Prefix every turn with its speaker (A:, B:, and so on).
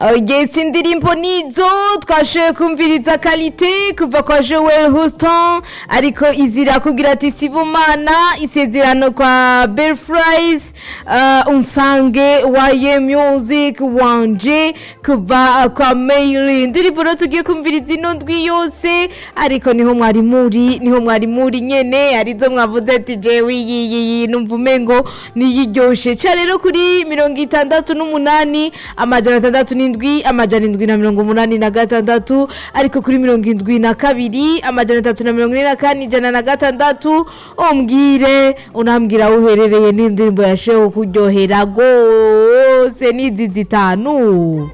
A: yes indirimbo nizo twashoboye kumviriza kalite kuva kwa joel houston ariko izira kugira ati sibumana isezerano kwa belfries uh, unsange waye music wanje kuva kwa maili indirimbo rero tugiye kumviriza ino ndwi yose ariko niho mwari muri niho mwari muri nyene arizo mwavuze ati jewe iyi iyi numva umengo niyiryoshe ca rero kuri mirongo itandatu n'umunani amajana atandatu n'indwi amajana indwi na mirongo umunani na gatandatu ariko kuri mirongo indwi na kabiri amajana atatu na mirongo ine na kane ijana na gatandatu umbwire unambwira aho uherereye n'indirimbo yashoboye kuryohera rwose n'izi zitanu